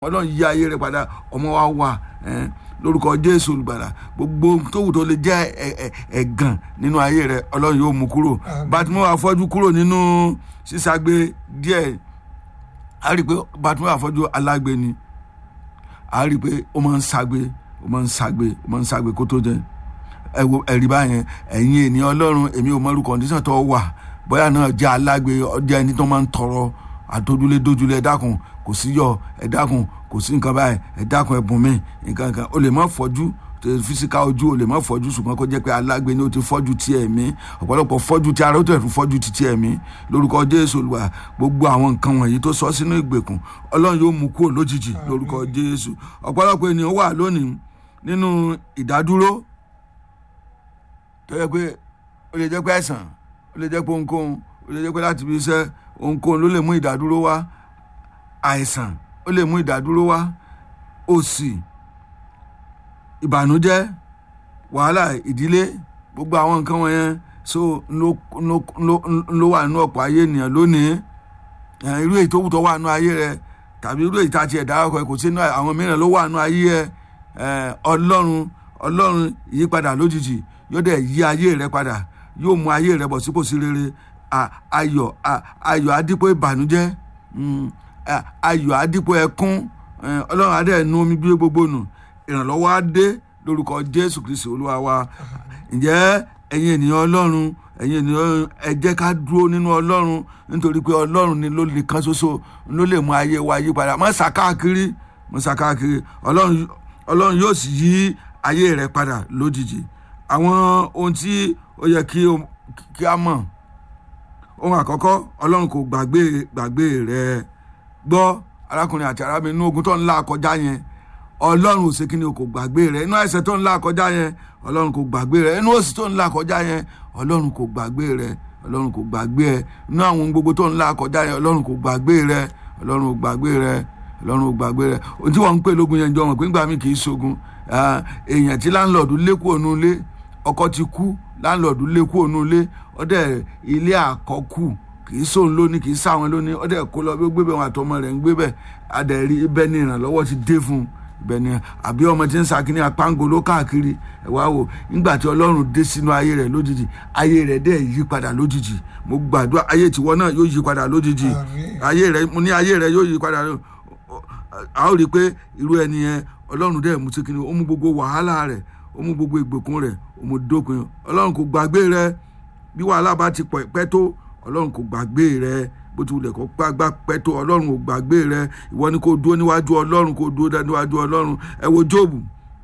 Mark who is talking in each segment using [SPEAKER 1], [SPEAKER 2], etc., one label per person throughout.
[SPEAKER 1] ọlọ́run yí ayé rẹ padà ọmọ wa wà lórúkọ jésù olùgbàlà gbogbo tówù tó lè jẹ́ ẹ̀gàn nínú ayé rẹ ọlọ́run yóò mú kúrò bàtúmọ̀ àfọ́jú kúrò nínú sísàgbé díẹ̀ a rí i pé bàtúmọ̀ àfọ́jú alágbe ni a rí i pé ó máa ń ṣàgbé ó máa ń ṣàgbé ó máa ń ṣàgbé kó tó jẹ ẹ̀rí báyẹn ẹ̀yin ènìyàn ọlọ́run èmi ò mọ̀rú kọ̀ǹdíṣàn tó wà bóyá náà jẹ́ alágbe ọjọ́ ẹni tó máa ń tọrọ àtọ́júlé dójúlé ẹ dákun kò sí yọ ẹ dákun kò sí nǹkan báyìí ẹ dákun ẹ̀bùn mi nǹkan kan o lè má fọ́jú fisika ojú o lè má fọ́jú ṣùgbọ́n kó jẹ́ pé alágbe ni o ti fọ́jú ti ẹ̀mí ọ̀pọ̀lọpọ̀ fọ́jú ti ara ó tẹ̀ fún fọ́jú ti ti ẹ̀mí lórúkọ jésù olùwà gbogbo àwọn nǹkan wọ̀nyí tó sọ sínú ìgbèkùn ọlọ́run yóò mú kúrò lójijì lórúkọ jésù ọ̀pọ̀lọpọ̀ ènìyàn wà lónìí nínú ìdádúró tó yẹ pé ó lè jẹ́ pé ẹ̀sán ó lè jẹ́ pé ohunkóhun ó lè jẹ́ pé láti fi iṣẹ́ ohunkóhun ló lè mú ìdádúró wá àìsàn ó lè mú ìdádúró wá òṣì ìbànújẹ́ wàhálà ìdílé gbogbo àwọn nǹkan wọ̀nyẹn so ló wà nínú ọ̀pọ̀ ayé ènìyàn lónìí irú èyí tó wù tó wà nínú ayé rẹ tàbí irú èyí tá a ti ẹ̀dá ọkọ̀ kò sí nínú àwọn mìíràn ló wà nínú ayé ẹ ọlọ́run ọlọ́run ìyípadà lójijì yóò dẹ̀ yí ayé rẹ padà yóò mú ayé rẹ bọ̀ sípò sí rere ayọ̀ ayọ̀ adípò ìbànújẹ́ ayọ̀ adípò ẹkún ọlọ́run adé nu omi gbé gbogbo nù ìrànlọ́wọ́ á dé lórúkọ jésù kristi olúwa wa ǹjẹ́ ẹ̀yin ènìyàn ọlọ́run ẹ̀yin ènìyàn ẹ jẹ́ ká dúró nínú ọlọ́run nítorí pé ọlọ́run ni ló lè kan ṣoṣo ló lè mú ayé wa yí padà má ṣàkáàkiri má ṣàkáàkiri ọlọ́run yóò sì yí ayé rẹ padà lójijì àwọn ohun tí ó yẹ kí a mọ̀ ohun àkọ́kọ́ ọlọ́run kò gbàgbé gbàgbé rẹ gbọ́ arákùnrin àti arábìnrin inú ogun tó ń là kọjá yẹn ọlọ́run ò ṣe kí ni o kò gbàgbé rẹ inú àìsàn tó ń là kọjá yẹn ọlọ́run kò gbàgbé rẹ inú òṣì tó ń là kọjá yẹn ọlọ́run kò gbàgbé rẹ ọlọ́run kò gbàgbé ẹ inú àwọn gbogbo tó ń là kọjá yẹn ọlọ́run kò gbàgbé rẹ ọlọ́run kò gbàgbé rẹ ọlọ́run kò gbàgbé rẹ ohun tí wọ́n ń pè lógun yẹn jọ mọ̀ pé ńgbà mi kì í ṣogun èèyàn tí láńlọ́ọ̀dù lé kúrò nínú ilé ọkọ ti kú láńlọ́ọ̀dù lé kúrò nínú ilé ọdẹ ilé àkọ́kù kì í sóun lónìí kì í sáwọn lónìí ọdẹ kó lọ bí ó gbé bẹ wọn àtọmọ rẹ̀ ń gbé bẹ adẹrí ibẹ̀ ni ìrànlọ́wọ́ ti dé fún un ibẹ̀ ni àbí ọmọ tí ń sakini apángolo káàkiri ẹ wá wò nígbà tí Ọlọ́run dé sínú ayé rẹ̀ lójijì ayé rẹ̀ dẹ̀ yí padà lójijì mo gbàdúrà ayé tiwọn náà yóò yí padà lójijì ayé rẹ̀ mo ní ayé rẹ̀ yóò yí padà a ó rí i pé irú ẹni yẹn Ọlọ́run dẹ̀ mú sí kini ó mú gbogbo wàhálà rẹ̀ ó mú gbogbo ìgbèkùn rẹ̀ ó mú dópin Ọlọ́run kò gbàgbé rẹ̀ bí wàhálà bá ti pẹ́ tó ọlọ́run kò gbàgbé rẹ bó ti wulẹ̀ kó gbàgbà pẹ́ tó ọlọ́run kò gbàgbé rẹ ìwọ ni kò dúró níwájú ọlọ́run kò dúró níwájú ọlọ́run ẹ wo jóòbù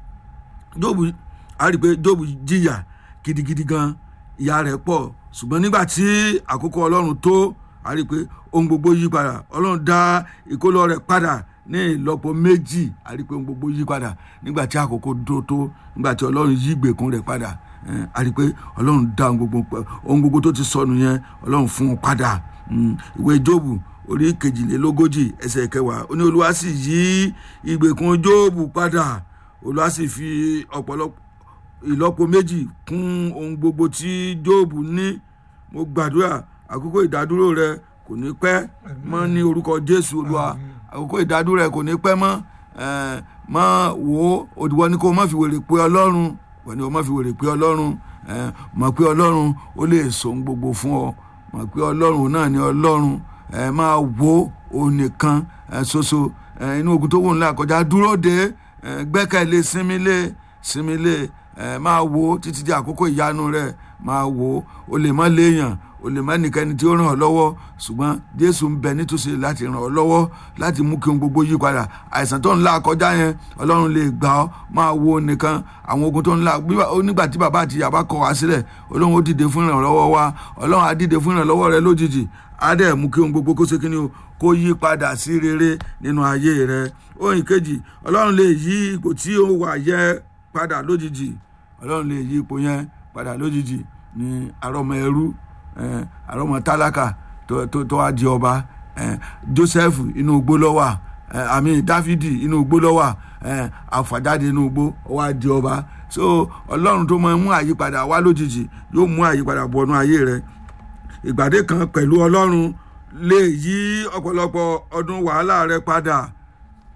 [SPEAKER 1] jóòbù a rí i pé jóòbù jìyà gidigidi gan ìyà rẹ̀ pọ̀ ṣùgbọ́n nígbà tí àkókò ọlọ́run tó a rí i pé ohun gbogbo yí padà ọlọ́run dá ìkólọ rẹ̀ padà ní ìlọ́po méjì a rí i pé ohun gbogbo yí padà nígbà tí àkókò tó tó nígbà tí ọlọ́run yí ìgbèkùn rẹ̀ padà a rí i pé ọlọ́run dá ohun gbogbo ohun gbogbo tó ti sọnù yẹn ọlọ́run fún un padà ìwé jóòbù orí kejìlélógójì ẹsẹ̀ kẹwàá ó ní olúwa sì yí ìgbèkùn jóòbù padà olúwa sì fi ọ̀pọ̀lọpọ̀ ìlọ́po méjì kún ohun gbogbo tí jóòbù ní mo gbàdúrà àkókò ìdádúró rẹ kò ní pẹ́ mọ́ ní orúkọ jésù olúwa àkókò ìdádúró rẹ kò ní pẹ́ mọ́ mọ́ wò ó òdìwọ́ ni kó má fi wèrè pé ọlọ́run wọ́n ní o má fi wèrè pé ọlọ́run mọ̀ pé ọlọ́run ó lè sọ ohun gbogbo fún ọ mọ̀ pé ọlọ́run náà ni ọlọ́run máa wo òun nìkan ṣoṣo inú ogun tó wù ńlá kọjá dúró de gbẹ́kẹ̀lé sinmi lé sinmi lé máa wo títí di àkókò ìyanu rẹ máa wo o lè má léèyàn o lè má nìkẹ́ni tí ó ràn ọ́ lọ́wọ́ ṣùgbọ́n jésù ń bẹ nítòsí láti ràn ọ́ lọ́wọ́ láti mú kí ohun gbogbo yí padà àìsàn tó ń la kọjá yẹn ọlọ́run lè gbà ọ́ máa wo nìkan àwọn ogun tó ń la nígbà tí bàbá àti ìyá bá kọ̀ wá sílẹ̀ ọlọ́run ó dìde fún ìrànlọ́wọ́ wa ọlọ́run á dìde fún ìrànlọ́wọ́ rẹ lójijì á dẹ̀ mú kí ohun gbogbo kó ṣe kí ni o kó yí padà sí rere nínú ayé rẹ ohun ìkejì ọlọ́run lè yí ipò tí ó wà yẹ padà lójijì ọlọ́run lè yí ipò yẹn padà lójijì ní àrọ́mọ ẹrú àrọ́mọ tálákà tó wá di ọba joseph inú igbó ló wà àmì dáfídì inú igbó ló wà àfàjáde inú igbó ó wá di ọba so ọlọ́run tó máa mú àyípadà wá lójijì yóò mú àyípadà bọ̀nú ayé rẹ ìgbàdé kan pẹ̀lú ọlọ́run lè yí ọ̀pọ̀lọpọ̀ ọdún wàhálà rẹ padà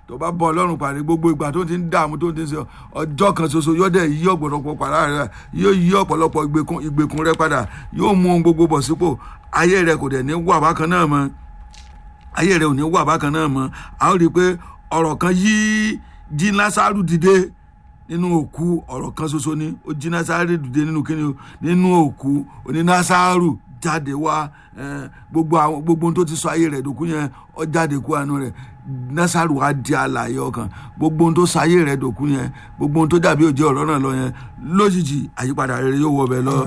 [SPEAKER 1] tó bá bọ́ ọlọ́run pàdé gbogbo ìgbà tó ti ń dààmú tó ti ń sọ ọjọ́ kan ṣoṣo yóò dẹ̀ yí ọ̀pọ̀lọpọ̀ padà rẹ yóò yí ọ̀pọ̀lọpọ̀ ìgbèkùn ìgbèkùn rẹ padà yóò mú ohun gbogbo bọ̀ sípò ayé rẹ kò dẹ̀ ní wà bákan náà mọ́ ayé rẹ ò ní wà bákan náà mọ́ a ó rí i pé ọ̀rọ̀ kan yí jí lásàrù dìde nínú òkú ọ̀rọ̀ kan ṣoṣo ni ó jí násàrù dìde nínú kíni o nínú òkú oní násàrù jáde wá gbogbo àwọn gbogbo ohun tó ti sọ ayé rẹ̀ dòkú yẹn ó jáde kú àánú rẹ̀ násàrù wá di àlàyé ọkàn gbogbo ohun tó sọ ayé rẹ̀ dòkú yẹn gbogbo ohun tó dàbí òjì ọ̀rọ̀ náà lọ yẹn lójijì àyípadà rere yóò wọ bẹ̀ lọ.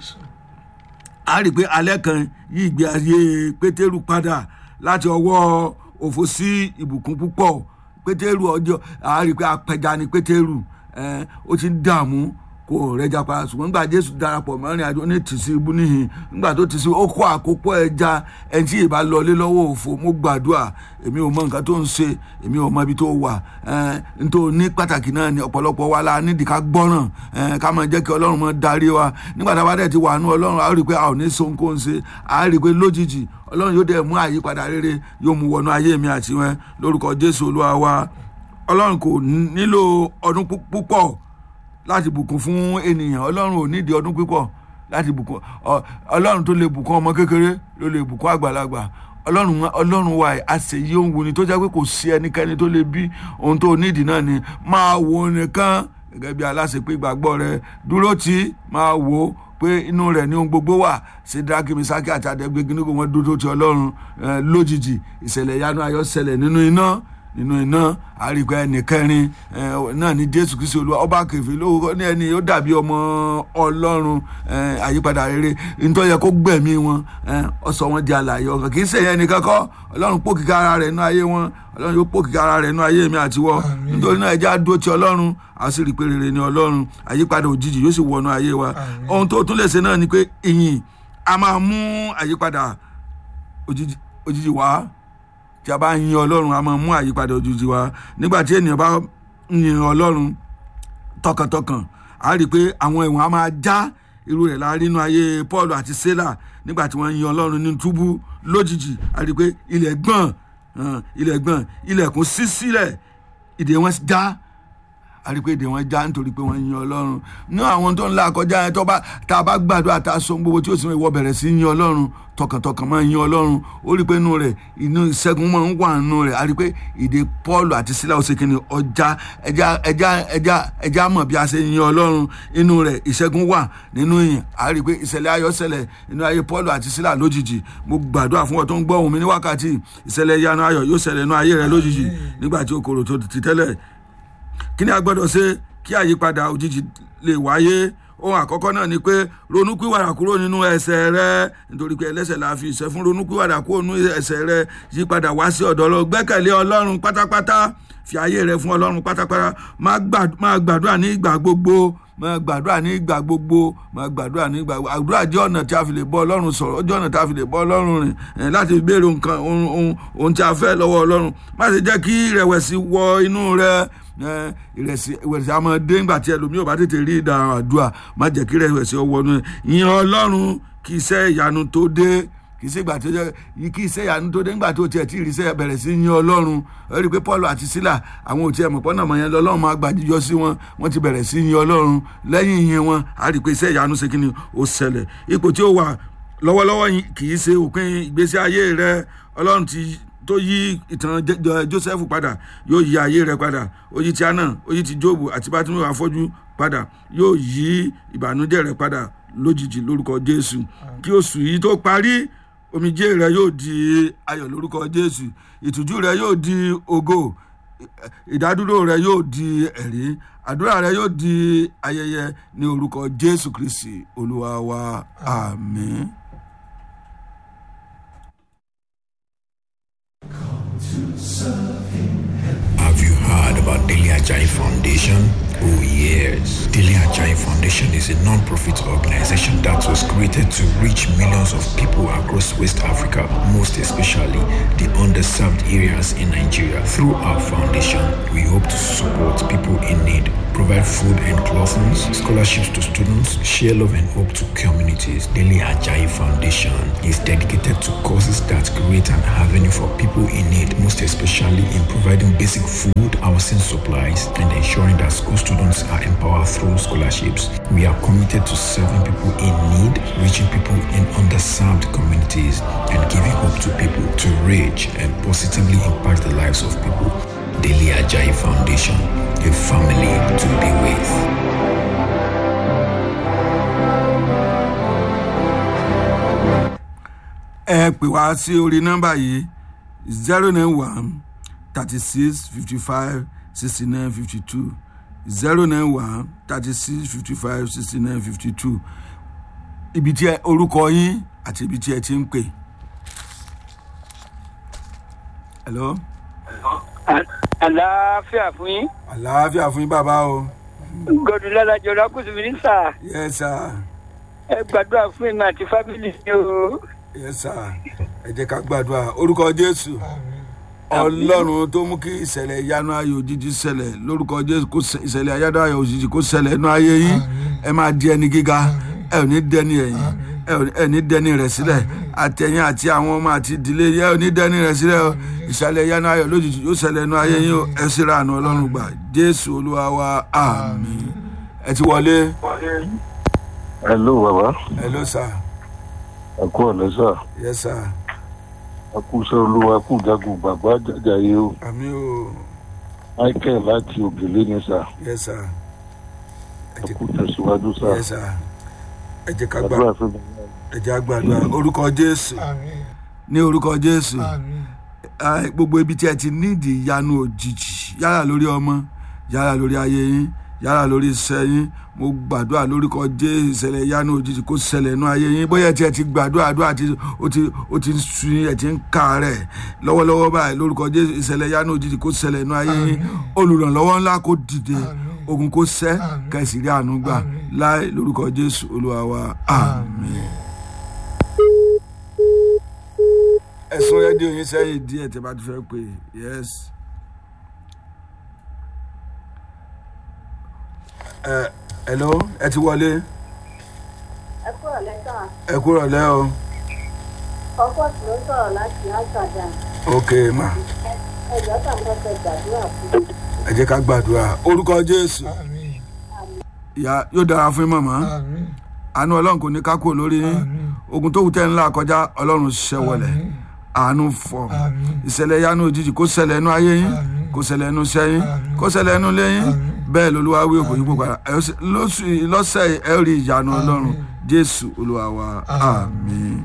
[SPEAKER 1] a rí i pé alẹ́ kan yí ìgbé ayé pétérù padà láti ọwọ́ òfò sí ìbùkún púpọ̀ pétérù ọjọ́ a rí i pé apẹja ni pétérù ó ti ń dààmú kò rẹja para ṣùgbọ́n nígbà jésù darapọ̀ mọ́rin àjọ ní tìsí ibú níhìn nígbà tó tìsí ó kó àkópọ̀ ẹja ẹni tí ìbá lọlé lọ́wọ́ òfò mo gbàdúrà èmi ò mọ nǹkan tó ń ṣe èmi ò mọ ibi tó wà n tó ní pàtàkì náà ni ọ̀pọ̀lọpọ̀ wa la nídìí ká gbọ́ràn ká máa jẹ́ kí ọlọ́run máa darí wa nígbà tá a bá dẹ̀ ti wà nú ọlọ́run a rí i pé a ò ní so nǹkan ṣe a rí i pé lójijì ọlọ́run yóò dẹ̀ mú àyípadà rere yóò mú wọnú ayé mi àti wọn lórúkọ jésù olúwa wa ọlọ́run kò nílò ọdún púpọ̀ láti bùkún fún ènìyàn ọlọ́run ò nídìí ọdún pípọ̀ láti bùkún ọlọ́run tó lè bùkún ọmọ kékeré ló lè bùkún àgbàlagbà ọlọ́run ọlọ́run wa àṣeyí òun wò ni tó jẹ́ pé kò sí ẹnikẹ́ni tó lè bí ohun tó nídìí náà ni máa wo nìkan gẹ́gẹ́ bí aláṣẹ pé ìgbàgbọ́ rẹ dúró tí máa wò pé inú rẹ̀ ní ohun gbogbo wà sídrákì misaki àti àdẹ́gbẹ́gí nígbà wọn dúró ti ọlọ́run lójijì ìṣẹ̀lẹ̀ ìyanu ayọ̀ ṣẹlẹ̀ nínú iná nínú iná àríkọ ẹnìkẹrin náà ní jésù kristu olúwa ọba kẹfì lówó ní ẹni ó dàbí ọmọ ọlọ́run àyípadà rere nítorí yẹ kó gbẹ̀mí wọn ọsọ wọn di àlàyé ọkàn kì í ṣe yẹn nìkan kọ́ ọlọ́run pò kíkà ara rẹ̀ nínú ayé wọn ọlọ́run yóò pò kíkà ara rẹ̀ nínú ayé mi àti wọ́ nítorí náà ẹjẹ́ àdó ti ọlọ́run a sì rí i pé rere ni ọlọ́run àyípadà òjijì yóò sì wọnú ayé wa ohun tó tún lè ṣe náà ni pé ìyìn a máa mú àyípadà òjijì wá tí a bá yin ọlọ́run a máa mú àyípadà òjijì wá nígbà tí ènìyàn bá yin ọlọ́run tọkàntọkàn a rí i pé àwọn ẹ̀wọ̀n a máa já irú rẹ̀ láàrin inú ayé paul àti sela nígbà tí wọ́n yin ọlọ́run ní túbú lójijì a rí i pé ilẹ̀ gbọ̀n ilẹ̀ gbọ̀n ilẹ̀kùn ṣí sílẹ̀ ìdè wọn já a rí i pé èdè wọn já nítorí pé wọ́n yin ọlọ́run ní àwọn tó ń la kọjá yẹn tó bá tá a bá gbàdúrà tá a sọ gbogbo tí ó sì wọ́n bẹ̀rẹ̀ sí yin ọlọ́run tọkàntọkàn máa yin ọlọ́run ó rí i pé inú rẹ̀ inú ìṣẹ́gun máa ń wà nínú rẹ̀ a rí i pé èdè paul àti sílẹ̀ ọ̀sẹ̀ kìíní ọjà ẹja ẹja ẹja ẹja mọ̀ bí a ṣe yin ọlọ́run inú rẹ̀ ìṣẹ́gun wà nínú yìn a rí i pé ìṣẹ̀lẹ̀ ayọ̀ ṣẹlẹ̀ nínú ayé paul àti sílẹ̀ lójijì mo gbàdúrà fún ọ tó ń gbọ́ ohùn mi ní wákàtí ìṣẹ̀lẹ̀ ìyanu ayọ̀ yóò ṣẹlẹ̀ nínú ayé rẹ lójijì nígbà tí o kòrò tó ti tẹ́lẹ̀ kí ni a gbọ́dọ̀ ṣe kí àyípadà òjijì lè wáyé ohun àkọ́kọ́ náà ni pé ronúpìwàdà kúrò nínú ẹ̀ṣẹ̀ rẹ nítorí pé ẹlẹ́ṣẹ̀ la fi ìṣẹ́ fún ronúpìwàdà kúrò nínú ẹ̀ṣẹ̀ rẹ yípadà wá sí ọ̀dọ̀ Ọlọ́run gbẹ́kẹ̀lé Ọlọ́run pátápátá fi ayé rẹ fún Ọlọ́run pátápátá máa gbàdúrà ní ìgbà gbogbo máa gbàdúrà ní ìgbà gbogbo máa gbàdúrà ní ìgbà gbogbo àdúrà jẹ́ ọ̀nà tí a fi lè bọ́ Ọlọ́run sọ̀rọ̀ jẹ́ ọ̀nà tí a fi lè bọ́ Ọlọ́run rìn láti béèrè nǹkan ohun tí a fẹ́ lọ́wọ́ Ọlọ́run má ṣe jẹ́ kí ìrẹ̀wẹ̀sì wọ inú rẹ ìrẹsì ìrẹsì àmọ́ dé ńgbà tí ẹlòmíì ò bá tètè rí ìdáhùn àdúrà má jẹ́ kí ìrẹsì ọwọ́ inú yìn Ọlọ́run kí iṣẹ́ ìyanu tó dé kì í ṣe ìgbà tó jẹ kí iṣẹ́ ìyanu tó dé ńgbà tó tiẹ̀ tí ìrìṣẹ́ bẹ̀rẹ̀ sí yin Ọlọ́run ẹ rí i pé Paul àti Sílà àwọn òtí ẹ̀mọ̀ pọ́nà mọ̀ yẹn lọ́lọ́run máa gbà jíjọ sí wọn wọ́n ti bẹ̀rẹ̀ sí yin Ọlọ́run lẹ́yìn ìyẹn wọn a rí i pé iṣẹ́ ìyanu ṣe kí ni ó ṣẹlẹ̀ ipò tí ó wà lọ́wọ́lọ́wọ́ kì í ṣe òpin ìgbésí ayé rẹ Ọlọ́run ti tó yí ìtàn Joseph padà yóò yí ayé rẹ padà ó yí ti Hánà ó yí ti Jóòbù àti Bátímẹ́wò afọ́jú padà yóò yí ìbànújẹ́ rẹ padà lójijì lórúkọ Jésù kí oṣù yìí tó parí omijé rẹ yóò di ayọ̀ lórúkọ Jésù ìtújú rẹ yóò di ògo ìdádúró rẹ yóò di ẹ̀rí àdúrà rẹ yóò di ayẹyẹ ní orúkọ Jésù Kristi Olúwa wa àmín.
[SPEAKER 2] Have you heard about Daily Ajay Foundation? Oh yes. Daily Ajay Foundation is a non-profit organization that was created to reach millions of people across West Africa, most especially the underserved areas in Nigeria. Through our foundation, we hope to support people in need provide food and clothing, scholarships to students, share love and hope to communities. Daily Ajayi Foundation is dedicated to causes that create an avenue for people in need, most especially in providing basic food, housing supplies, and ensuring that school students are empowered through scholarships. We are committed to serving people in need, reaching people in underserved communities, and giving hope to people to reach and positively impact the lives of people. Daily Ajayi Foundation, a family to be with.
[SPEAKER 1] ẹ pè wá sí orí nọ́mbà yìí zero nine one thirty six fifty five sixty nine fifty two zero nine one thirty six fifty five sixty nine fifty two ibi tí ẹ orúkọ yín àti ibi tí ẹ ti ń pè. hello
[SPEAKER 3] àlàáfíà fún yín
[SPEAKER 1] àlàáfíà fún yín bàbá o
[SPEAKER 3] gọdún lálàjọ lákùsù mínísà
[SPEAKER 1] yes sir
[SPEAKER 3] ẹ gbàdúrà fún èmi àti fábílì mi o
[SPEAKER 1] yes sir ẹ jẹ́ ká gbàdúrà orúkọ jésù ọlọ́run tó mú kí ìṣẹ̀lẹ̀ ìyanu ayò òjijì ṣẹlẹ̀ lórúkọ jésù kó ṣẹ- ìṣẹ̀lẹ̀ ìyanu ayò òjijì kó ṣẹlẹ̀ inú ayé yín ẹ máa di ẹni gíga ẹ ò ní dẹni ẹ̀yìn ẹ ò ní- ẹ ní dẹni rẹ̀ sílẹ̀ àtẹ̀yìn àti àwọn ọmọ àti ìdílé yẹ ò ní dẹni rẹ̀ sílẹ̀ o ìṣẹ̀lẹ̀ ìyanu ayò lójijì yóò ṣẹlẹ̀ inú ayé yín o ẹ sì ra àánú ọlọ́run gbà jésù olúwa wa àmín ẹ ti wọlé
[SPEAKER 4] hello baba
[SPEAKER 1] ẹ ló sà
[SPEAKER 4] ẹ kú ọ̀lẹ́ sà
[SPEAKER 1] yẹ sà
[SPEAKER 4] ẹ kú iṣẹ́ olúwa ẹ kú jagun bàbá jàjàyé o
[SPEAKER 1] àmín o
[SPEAKER 4] michael láti ògèlè ni sà
[SPEAKER 1] yẹ sà ẹ
[SPEAKER 4] ẹ
[SPEAKER 1] ti
[SPEAKER 4] kú tẹ̀síwájú sà
[SPEAKER 1] yẹ sà ẹ jẹ́ ká gbà
[SPEAKER 4] àdúrà fún mi
[SPEAKER 1] ẹ jẹ́ àgbàdua orúkọ jésù ní orúkọ jésù ah, gbogbo ibi tí ẹ ti nídìí ìyanu òjijì yálà lórí ọmọ yálà lórí ayé yín yálà lórí iṣẹ́ yín mo gbàdúrà lórúkọ jésù ìṣẹ̀lẹ̀ ìyanu òjijì kó ṣẹlẹ̀ nú ayé yín bóyá tí ẹ ti gbàdúrà àdúrà tí ó ti ó ti sun yín ẹ ti ń kà rẹ̀ lọ́wọ́lọ́wọ́ báyìí lórúkọ jésù ìṣẹ̀lẹ̀ ìyanu òjijì kó ṣẹlẹ̀ nú ayé yín olùrànlọ́wọ́ ńlá kó dìde ogun kó ṣẹ́ kẹsì rí àánú gbà láì lórúkọ jésù olúwa wa àmín. ẹ̀sùn rédíò yín sẹ́yìn díẹ̀ tí a bá ti fẹ́ pè yes. ẹ hello ẹ ti wọlé
[SPEAKER 5] ẹ kúrò lẹ́tà
[SPEAKER 1] ẹ kúrò lẹ́ o
[SPEAKER 5] ọkọ̀ tí ló sọ̀rọ̀ láti àṣàdá
[SPEAKER 1] ok ma
[SPEAKER 5] ẹjọ́ tàbí fẹ́ gbàdúrà fún mi.
[SPEAKER 1] ẹ jẹ́ ká gbàdúrà orúkọ jésù ìyá yóò dára fún yín màmá àánú ọlọ́run kò ní ká kúrò lórí yín ogun tó wù tẹ́ ńlá kọjá ọlọ́run ṣẹ́wọlẹ̀ àánú fọ̀ ìṣẹ̀lẹ̀ yánú òjijì kó ṣẹlẹ̀ inú ayé yín kó ṣẹlẹ̀ inú iṣẹ́ yín kó ṣẹlẹ̀ inú ilé yín bẹ́ẹ̀ lolúwa wí òkò yín pòpàdà ẹ ó sì- lóṣù yìí- lọ́sẹ̀ yìí, ẹ ó rí ìyanu ọlọ́run jésù olúwa wa àmín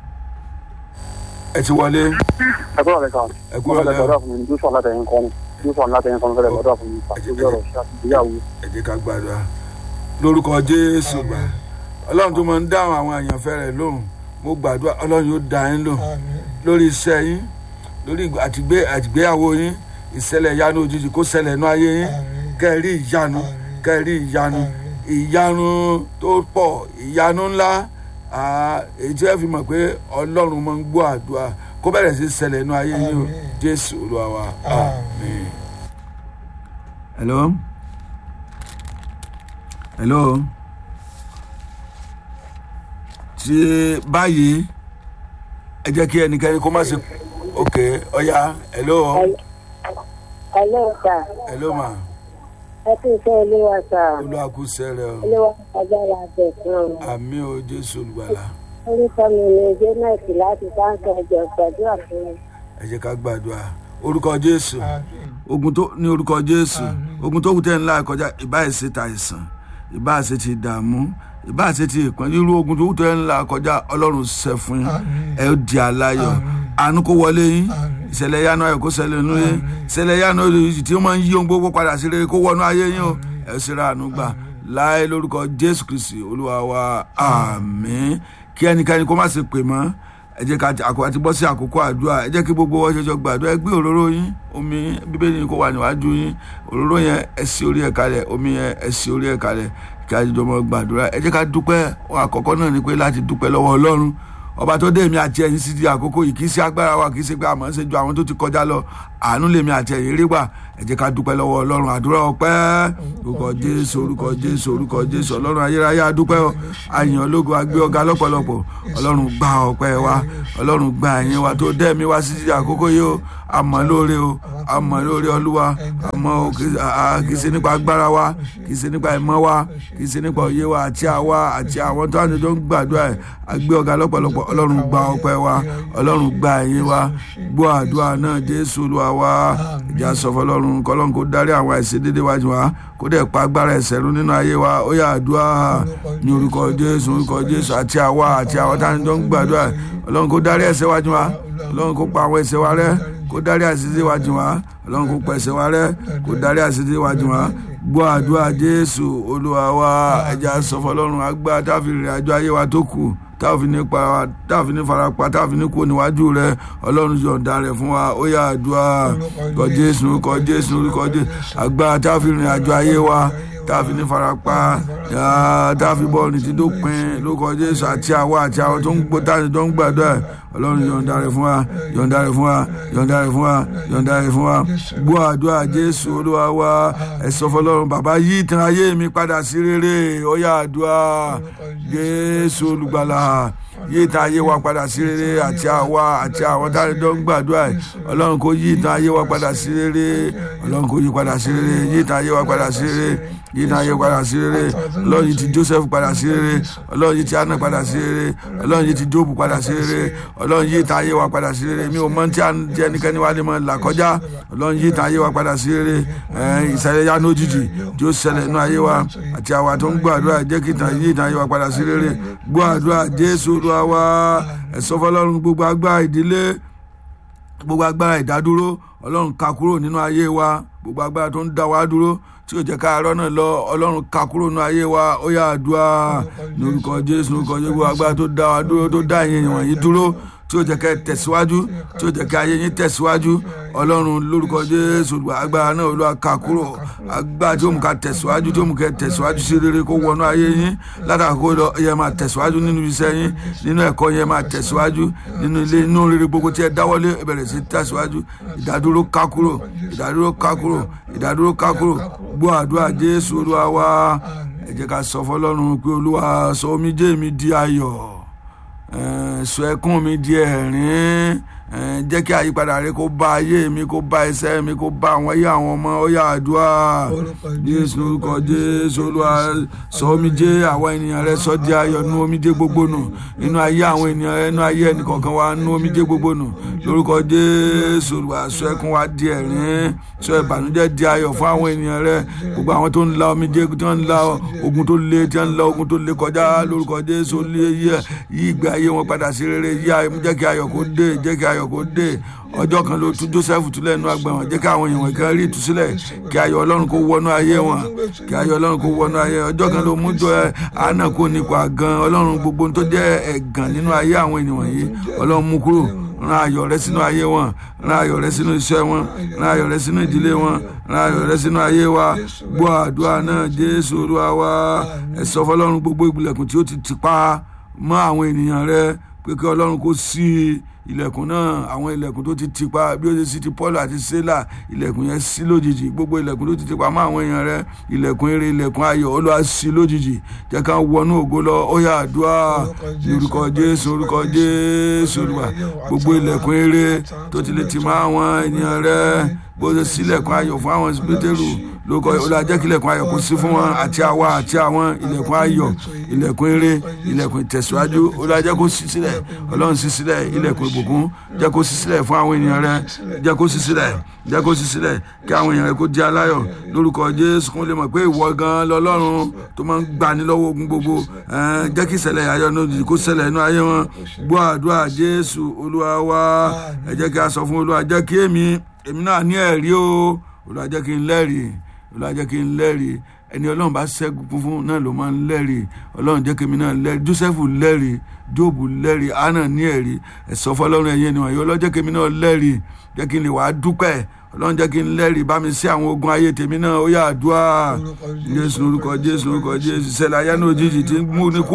[SPEAKER 1] ẹ ti wọlé
[SPEAKER 6] ẹ kúrò lẹ́ka
[SPEAKER 1] ẹ kúrò
[SPEAKER 6] mo fẹ́
[SPEAKER 1] lẹ́
[SPEAKER 6] gbàdúrà fún mi jùsọ̀ látẹ̀yìn kan jùsọ̀ látẹ̀yìn kan fẹ́ gbàdúrà fún mi pàṣẹ ọ̀rọ̀ ṣe àti ìgbéyàwó.
[SPEAKER 1] ẹ jẹ́ ká gbàdúrà lórúkọ jésù gbà ọlọ́run tó máa ń dáhùn àwọn àyànfẹ́ rẹ̀ lóhùn mo gbàdúrà ọlọ́run yóò dá yín lò lórí iṣẹ́ yín lórí ìgbà- àtìgbé- àtìgbéyàwó yín ìṣẹ̀lẹ̀ ìyanu òjijì kó ṣẹlẹ̀ nú ayé yín kẹ́ẹ̀rí ìyanu kẹ́ẹ̀rí ìyanu ìyanu tó pọ̀ ìyanu ńlá ah, èyí tí ẹ fi mọ̀ pé ọlọ́run máa ń gbọ́ àdúrà kó bẹ̀rẹ̀ sí ṣẹlẹ̀ nú ayé yín o jésù olúwa wa àmín. hello hello tí báyìí ẹ jẹ́ kí ẹnikẹ́ni kó má ṣe ok ọ̀ya hello
[SPEAKER 5] hello sà
[SPEAKER 1] hello ma
[SPEAKER 5] ẹ kí iṣẹ́ olúwa sà
[SPEAKER 1] olúwa kú sẹ́rẹ̀ o
[SPEAKER 5] olúwa agbára bẹ̀ fún ọ.
[SPEAKER 1] àmì o jésù olùgbàlà
[SPEAKER 5] orúkọ mi ni janet láti báńkì ẹjọ gbàdúrà fún mi.
[SPEAKER 1] ẹ jẹ́ ká gbàdúrà orúkọ jésù ogun tó ní orúkọ jésù ogun tó kù tẹ́ ńlá kọjá ìbáṣe ta àìsàn ìbáṣe ti dààmú ìbáṣe ti ìpọ́n irú ogun tó kù tẹ́ ńlá kọjá ọlọ́run ṣẹ fún yín ẹ ó di aláyọ̀ àánú kó wọlé yín ìṣẹ̀lẹ̀ yanu ayọ̀ kó ṣẹlẹ̀ nínú yín ìṣẹ̀lẹ̀ yanu ayọ̀ tí ó máa ń yí ohun gbogbo padà sí rere kó wọnú ayé yín o ẹ ó sì ra àánú gbà láì lórúkọ jésù kristi olúwa wa àmín kí ẹnikẹ́ni kó má ṣe pè mọ́ ẹ jẹ́ ká àkókò àti bọ́ sí àkókò àdúrà ẹ jẹ́ kí gbogbo wọn ṣẹjọ gbàdúrà ẹ gbé òróró yín omi yín, bíbélì yín kó wà níwájú yín òróró yẹn ẹ sí orí ẹ̀ kalẹ̀ omi yẹn ẹ sí orí ẹ̀ kalẹ̀ kí a jọ mọ gbàdúrà ẹ jẹ́ ká dúpẹ́ ohun àkọ́kọ́ náà ni pé láti dúpẹ́ lọ́wọ́ ọlọ́run ọba tó dé èmi àti ẹ̀yin sí di àkókò yìí kì í ṣe agbára wa kì í ṣe pé àmọ́ ṣe ju àwọn tó ti kọjá lọ àánú lèmi àti ẹ̀yin rí gbà ẹ jẹ́ ká dúpẹ́ lọ́wọ́ ọlọ́run àdúrà ọpẹ́ orúkọ jésù orúkọ jésù orúkọ jésù ọlọ́run ayérayé adúpẹ́ ọ àyàn ológo agbé ọ̀gá lọ́pọ̀lọpọ̀ ọlọ́run gba ọpẹ́ wa ọlọ́run gba ẹ̀yìn wa tó dẹ́mi wá sí àkókò yìí o àmọ́ lóore o àmọ́ lóore olúwa àmọ́ o kì í ṣe nípa agbára wa kì í ṣe nípa ìmọ̀ wa kì í ṣe nípa òye wa àti àwa àti àwọn tó àjọjọ ń gbàdúrà ẹ̀ agbé ọ̀gá lọ́pọ̀lọpọ̀ ọlọ́run gba ọpẹ́ wa ọlọ́run gba ẹ̀yìn wa gbọ́ àdúrà náà jésù olúwa wa ìjà sọ fọlọ́run kọ́lọ́run kó dárí àwọn àìsè dédé wájú wa kó dẹ̀ pa agbára ẹ̀ṣẹ̀ run nínú ayé wa ó yá àdúrà ní orúkọ jésù orúkọ jésù àti àwa àti àwọn tó àjọjọ ń gbàdúrà ọlọ́run kó dárí ẹ̀ṣẹ̀ wájú wa ọlọ́run kó pa àwọn ẹ̀ṣẹ̀ wa rẹ́ kó dárí àṣìṣe wa jìn wá ọlọ́run kó pa ẹ̀ṣẹ̀ wa rẹ́ kó dárí àṣìṣe wa jìn wá gbọ́ àdúrà jésù olúwa wa ẹja sọ fọlọ́run agbá táfi rìn àjò ayé wa tó kù táfi ní pa táfi ní farapa táfi ní kó níwájú rẹ ọlọ́run yọ̀ǹda rẹ̀ fún wa ó yá àdúrà kọ jésù kọ jésù kọ jésù agbá táfi rìn àjò ayé wa táfi ní farapa táfi bọ́ọ̀lù tí tó pin lórúkọ jésù àti àwa àti àwọn tó ń gbó táfi tó ń gbàdúrà ọlọ́run yọ̀ǹda rẹ̀ fún wa yọ̀ǹda rẹ̀ fún wa yọ̀ǹda rẹ̀ fún wa yọ̀ǹda rẹ̀ fún wa gbọ́ àdúrà jésù olúwa wa ẹ̀sọ́ fọlọ́run bàbá yí ìtàn ayé mi padà sí rere ó yá àdúrà jésù olùgbàlà yí ìtàn ayé wa padà sí rere àti àwa àti àwọn táwọn tó ń gbàdúrà ẹ̀ ọlọ́run kò yí ìtàn ayé wa padà sí rere ọlọ́run kò yí padà sí rere yí ìtàn ayé wa padà sí rere yí ìtàn ayé padà sí rere ọlọ́run yìí ti joseph padà sí rere ọlọ́run yìí ti anna padà sí rere ọlọ́run yìí ti job padà sí rere ọlọ́run yìí ìtàn ayé wa padà sí rere mi ò mọ tí a ń jẹ ẹnikẹ́ni wá lè mọ là kọjá ọlọ́run yìí ìtàn ayé wa padà sí rere ìṣẹ̀lẹ̀ yá lójijì tí ó ṣẹlẹ̀ inú ayé wa àti àwa tó ń gbọ́ àdúrà jẹ́ kí ìtàn yìí ìtàn ayé wa padà sí rere gbọ́ àdúrà jésù olúwa wa ẹ̀sọ́ fọlọ́run gbogbo agbára ìdílé gbogbo agbára ìdádúró ọlọ́run ká kúrò nínú ayé wa gbogbo agbára tó ń dá wa dúró tí ò jẹ́ ká arọ́ náà lọ ọlọ́run ká kúrò nínú ayé wa ó yá àdúrà lórúkọ jésù lórúkọ jésù gbogbo agbára tó dá wa dúró tó dá ìyẹn wọ̀nyí dúró tí ó jẹ́ kẹ́ tẹ̀síwájú tí ó jẹ́ kẹ́ ayé yín tẹ̀síwájú ọlọ́run lórúkọ jésù agbára náà olúwa ká kúrò agbára tí ó mú ká tẹ̀síwájú tí ó mú kẹ́ tẹ̀síwájú sí rere kó wọnú ayé yín látàkó lọ yẹ máa tẹ̀síwájú nínú iṣẹ́ yín nínú ẹ̀kọ́ yẹn máa tẹ̀síwájú nínú ilé inú rere gbogbo tí ẹ dáwọ́lé bẹ̀rẹ̀ sí tẹ̀síwájú ìdádúró ká kúrò ìdádúró ká kúrò ìdádúró ká kúrò gbọ́ àdúrà jésù olúwa wa ẹ jẹ́ ká sọ fọlọ́run pé olúwa sọ omijé mi di ayọ̀ sọ ẹkún mi di ẹ̀rín jẹ́ kí àyípadà rẹ kó bá ayé mi kó bá ẹsẹ̀ mi kó bá àwọn ayé àwọn ọmọ ó yá àdúrà jésù orúkọ jésù olúwa sọ omijé àwọn ènìyàn rẹ sọ di ayọ̀ nú omijé gbogbo nù inú ayé àwọn ènìyàn rẹ inú ayé ẹnìkọ̀ọ̀kan wa nú omijé gbogbo nù lórúkọ jésù olúwa sọ ẹkún wa di ẹ̀rín sọ ìbànújẹ́ di ayọ̀ fún àwọn ènìyàn rẹ gbogbo àwọn tó ń la omijé tí wọ́n ń la ogun tó le tí wọ́n ń la ogun tó le kọjá lórúkọ jésù yí ìgbé ayé wọn padà sí rere yí jẹ́ kí ayọ̀ kó dé jẹ́ kí ayọ̀ ayọ̀ kó dé ọjọ́ kan ló tú joseph túlẹ̀ nínú àgbà wọn jẹ́ kí àwọn èèyàn kan rí ìtúsílẹ̀ kí ayọ̀ ọlọ́run kó wọnú ayé wọn kí ayọ̀ ọlọ́run kó wọnú ayé ọjọ́ kan ló mú jọ ẹ àánà kó nípa gan ọlọ́run gbogbo tó jẹ́ ẹ̀gàn nínú ayé àwọn ènìyàn yìí ọlọ́run mú kúrò rán ayọ̀ rẹ sínú ayé wọn rán ayọ̀ rẹ sínú iṣẹ́ wọn rán ayọ̀ rẹ sínú ìdílé wọn rán ayọ̀ rẹ sínú ayé wa gbọ́ àdúrà náà jésù olúwa wa ẹ sọ fọlọ́run gbogbo ìgbìlẹ̀kùn tí ó ti tìpa mọ́ àwọn ènìyàn rẹ pé kí ọlọ́run kó sí i ilẹ̀kùn náà àwọn ilẹ̀kùn tó ti ti pa bí ó ṣe sí ti paul àti sela ilẹ̀kùn yẹn sí lójijì gbogbo ilẹ̀kùn tó ti ti pa mọ́ àwọn èèyàn rẹ ilẹ̀kùn eré ilẹ̀kùn ayọ̀ olúwa sí lójijì jẹ́ ká wọnú ògo lọ ó yá àdúrà orúkọ jésù orúkọ jésù olúwa gbogbo ilẹ̀kùn eré tó ti lè ti mọ́ àwọn ènìyàn rẹ bó ṣe sílẹ̀kùn ayọ̀ fún àwọn pétérù lóko olùwàjẹ́ kí ilẹ̀kùn ayọ̀ kó sí fún wọn àti àwa àti àwọn ilẹ̀kùn ayọ̀ ilẹ̀kùn eré ilẹ̀kùn ìtẹ̀síwájú olùwàjẹ́ kó sí sílẹ̀ ọlọ́run sí sílẹ̀ ilẹ̀kùn ìbùkún jẹ́ kó sí sílẹ̀ fún àwọn ènìyàn rẹ jẹ́ kó sí sílẹ̀ jẹ́ kó sí sílẹ̀ kí àwọn èèyàn rẹ kó jẹ́ aláyọ̀ lórúkọ jésù kó lè mọ̀ pé ìwọ gan lọ́lọ́run tó máa ń gbani lọ́wọ́ ogun gbogbo jẹ́ kí ìṣẹ̀lẹ̀ ayọ̀ náà kó ṣẹlẹ̀ inú ayé wọn gbọ́ àdúrà jésù olúwa wa ẹ jẹ́ kí a sọ fún olúwa jẹ́ kí èmi èmi náà ní ẹ̀rí o olúwa jẹ́ kí n lẹ́rìí olúwa jẹ́ kí n lẹ́rìí ẹni ọlọ́run bá ṣẹ́gun fún náà ló máa ń lẹ́rìí ọlọ́run jẹ́ kí mi náà lẹ́rìí joseph lẹ́rìí jóòbù lẹ́rìí anna ní ẹ̀rí ẹ̀sọ́ fọlọ́run ẹ̀yẹ ni wọ̀nyí ọlọ́run jẹ́ kí mi náà lẹ́rìí jẹ́ kí n lè wàá dúpẹ́ ọlọ́run jẹ́ kí n lẹ́rìí bá mi sí àwọn ogun ayé tèmi náà ó yà àdúrà jésù orúkọ jésù orúkọ jésù ìṣẹ̀lẹ̀ ayé náà òjijì tí ń mú ní kú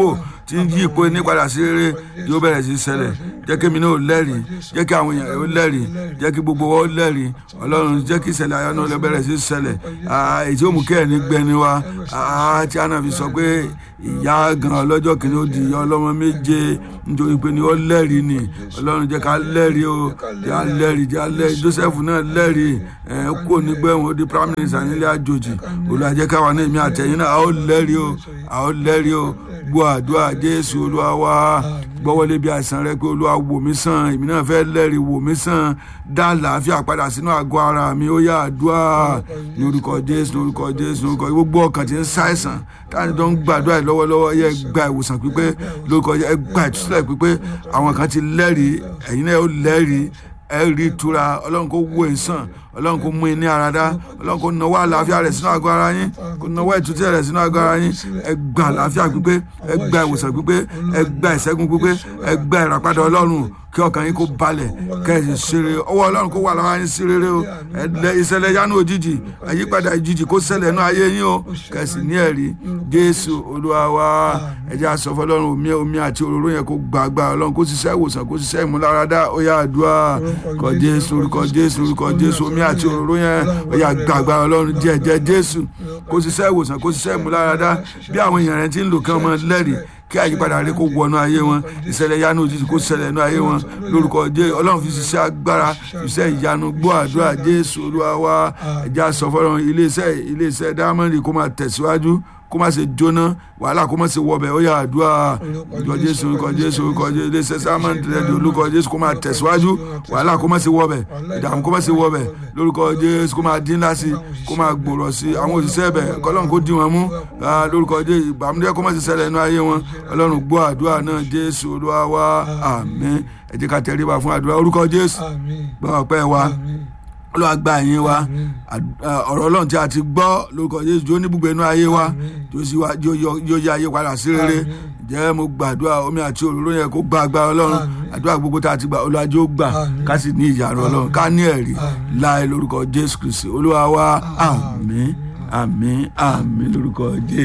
[SPEAKER 1] tí ń yí ipò ní padà sí rere yóò bẹ̀rẹ̀ sí ṣẹlẹ̀ jẹ́ kí mi náà lẹ́rìí jẹ́ kí àwọn èèyàn ó lẹ́rìí jẹ́ kí gbogbo wọn ó lẹ́rìí ọlọ́run jẹ́ kí ìṣẹ̀lẹ̀ ayọ̀ náà lè bẹ̀rẹ̀ sí ṣẹlẹ̀ Ah, èyí tí ó mú kí ẹ̀rín gbẹni wa Ah, tí àná fi sọ pé ìyá gan ọlọ́jọ́ kìíní ó di ìyá ọlọ́mọ méje nítorí pé ni ó lẹ́rìí ni ọlọ́run jẹ́ ká lẹ́rìí o jẹ́ ká lẹ́rìí jẹ́ ká lẹ́rìí Joseph náà lẹ́rìí ẹ̀ kó nígbẹ̀wọ̀n ó di prime minister nílé àjòjì Olúwa jẹ́ káwa ní èmi àtẹ̀yìn náà a ó lẹ́rìí o a ó lẹ́rìí o gbọ́ àdúrà Jésù Olúwa wa gbọ́wọ́lé bí àìsàn rẹ pé Olúwa wò mí sàn èmi náà fẹ́ lẹ́rìí wò mí sàn dá àlàáfíà padà sínú àgọ́ ara mi ó yá àdúrà ní orúkọ Jésù ní orúkọ Jésù ní orúkọ gbogbo ọkàn tí ń ṣàìsàn táwọn tó ń gbàdúrà yìí lọ́wọ́lọ́wọ́ yẹ gba ìwòsàn pípé lórúkọ ẹ gba ìtúsílẹ̀ pípé àwọn kan ti lẹ́rìí ẹ̀yin náà ó lẹ́rìí ẹ rí ìtura ọlọ́run kó wo ìsàn ọlọ́run kó mú in ní ara dá ọlọ́run kó nawọ́ àlàáfíà rẹ̀ sínú àgọ́ ara yín kó nawọ́ ìtúsílẹ̀ rẹ̀ sínú àgọ́ ara yín ẹ gba àlàáfíà pípé ẹ gba ìwòsàn pípé ẹ gba ìṣẹ́gun pípé ẹ gba ìràpadà ọlọ́run kí ọkàn yín kó balẹ̀ kẹ́sì ṣeré ọwọ́ ọlọ́run kó wà lára yín sí rere o ẹ̀lẹ́ ìṣẹ̀lẹ̀ yánú òjijì àyípadà ìjijì kó ṣẹlẹ̀ nú ayé yín o kẹ́sì ní ẹ̀rí jésù olúwa wa ẹ̀jẹ̀ àsọ fọlọ́run omi omi àti òróró yẹn kó gbàgbà ọlọ́run kó ṣiṣẹ́ ìwòsàn kó ṣiṣẹ́ ìmúláradá ó yá àdúrà kọ jésù orúkọ jésù orúkọ jésù omi àti òróró yẹn ó yá gbàgbà ọlọ́run jẹ́jẹ́ jésù kó ṣiṣẹ́ ìwòsàn kó ṣiṣẹ́ ìmúláradá bí àwọn èèyàn rẹ̀ ti ń lò kí wọ́n mọ lẹ́rìí kí àyípadà rẹ kó wọnú ayé wọn ìṣẹ̀lẹ̀ ìyanu òjijì kó ṣẹlẹ̀ nú ayé wọn lórúkọ jẹ́ ọlọ́run fi ṣiṣẹ́ agbára iṣẹ́ ìyanu gbọ́ àdúrà jésù olúwa wa ẹ̀já sọ fọ́lọ́run iléeṣẹ́ iléeṣẹ́ dámọ́rì kó máa tẹ̀síwájú kó má ṣe jóná wàhálà kó má ṣe wọbẹ̀ ó yá àdúrà orúkọ jésù orúkọ jésù orúkọ jésù iléeṣẹ́ sámọ́rì rẹ̀dí orúkọ jésù kó máa tẹ̀síwájú wàhálà kó má ṣe wọbẹ̀ ìdààmú kó má ṣe wọbẹ̀ lórúkọ jésù kó máa dín láti kó máa gbòòrò sí àwọn òṣìṣẹ́ ẹ̀bẹ̀ kọ́lọ́run kó dí wọn mú Ah, lórúkọ jésù ìbàmúdẹ́ kó má ṣe ṣẹlẹ̀ nínú ayé wọn ọlọ́run gbọ́ àdúrà náà jésù olúwa wa àmín ẹ jẹ́ ká tẹríba fún àdúrà orúkọ jésù gbọ́ ọpẹ́ wa olúwa gba ẹ̀yìn wa Àd- ah, ọ̀rọ̀ ọlọ́run tí a ti gbọ́ lórúkọ jésù jó ní gbogbo inú ayé wa jó sí wa jó yọ- yóò yá ayé padà sí rere jẹ́ mo gbàdúrà omi àti òróró yẹn kó gba agbára ọlọ́run àdúrà gbogbo tá a ti gbà olúwa jó gbà ká sì ní ìyàrá ọlọ́run ká ní ẹ̀rí láì lórúkọ jésù kristi olúwa wa àmín àmín àmín lórúkọ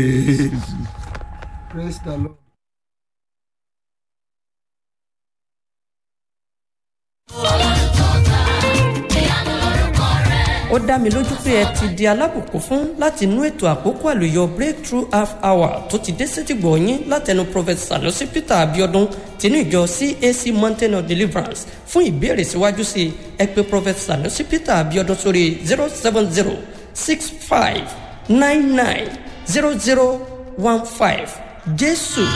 [SPEAKER 1] jésù.
[SPEAKER 7] praise the lord.
[SPEAKER 8] ó dá mi lójú pé ẹ ti di alábùkún fún láti inú ètò àkókò àlùyọ breakthrough half hour tó ti dé sétìgbọ̀ yín látẹnu prophet sanusi peter abiodun tinú ìjọ cac mountain of deliverance fún ìbéèrè síwájú sí i ẹ pé prophet sanusi peter abiodun sórí zero seven zero six five nine nine zero zero one five jésù